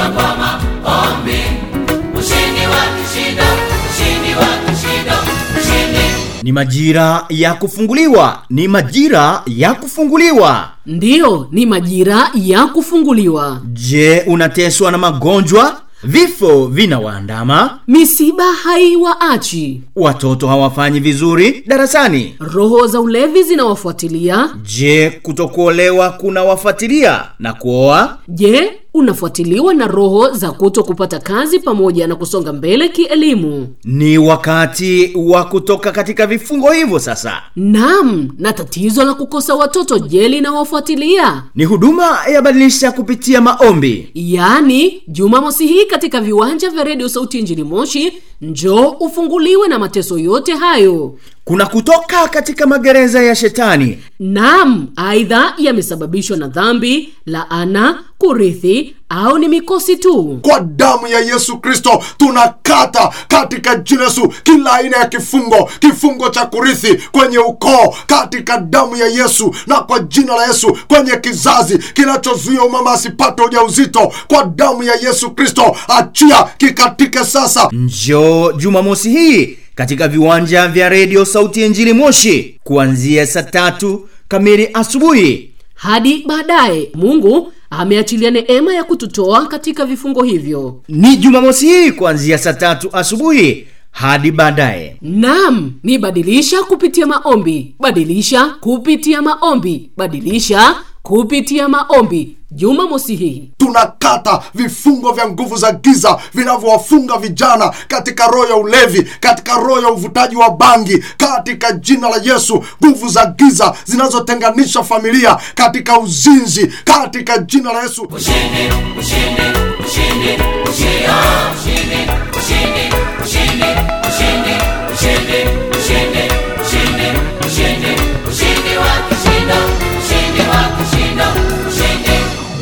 kwa maombi ushindi wa kishindo ushindi wa kishindo ushindi ni majira ya kufunguliwa ni majira ya kufunguliwa ndiyo ni majira ya kufunguliwa je unateswa na magonjwa vifo vinawaandama misiba haiwaachi watoto hawafanyi vizuri darasani roho za ulevi zinawafuatilia je kutokuolewa kunawafuatilia na kuoa je unafuatiliwa na roho za kuto kupata kazi pamoja na kusonga mbele kielimu ni wakati wa kutoka katika vifungo hivyo sasa nam na tatizo la kukosa watoto je linawafuatilia ni huduma ya badilisha kupitia maombi yaani jumamosi hii katika viwanja vya redio sauti njini moshi njoo ufunguliwe na mateso yote hayo kuna kutoka katika magereza ya shetani nam aidha yamesababishwa na dhambi laana kurithi au ni mikosi tu kwa damu ya yesu kristo tunakata katika jina yesu kila aina ya kifungo kifungo cha kurithi kwenye ukoo katika damu ya yesu na kwa jina la yesu kwenye kizazi kinachozuia umama asipate ujauzito kwa damu ya yesu kristo achia kikatike sasa njoo jumamosi hii katika viwanja vya redio sauti ya njili moshi kuanzia saa tatu kamili asubuhi hadi baadaye mungu ameachilia neema ya kututoa katika vifungo hivyo ni jumamosi hii kuanzia saa tatu asubuhi hadi baadaye nam ni badilisha kupitia maombi badilisha kupitia maombi badilisha kupitia maombi jumamosi hii tunakata vifungo vya nguvu za giza vinavyowafunga vijana katika roho ya ulevi katika roho ya uvutaji wa bangi katika jina la yesu nguvu za giza zinazotenganisha familia katika uzinzi katika jina la yesu ushindi ushindi ushindi ushindi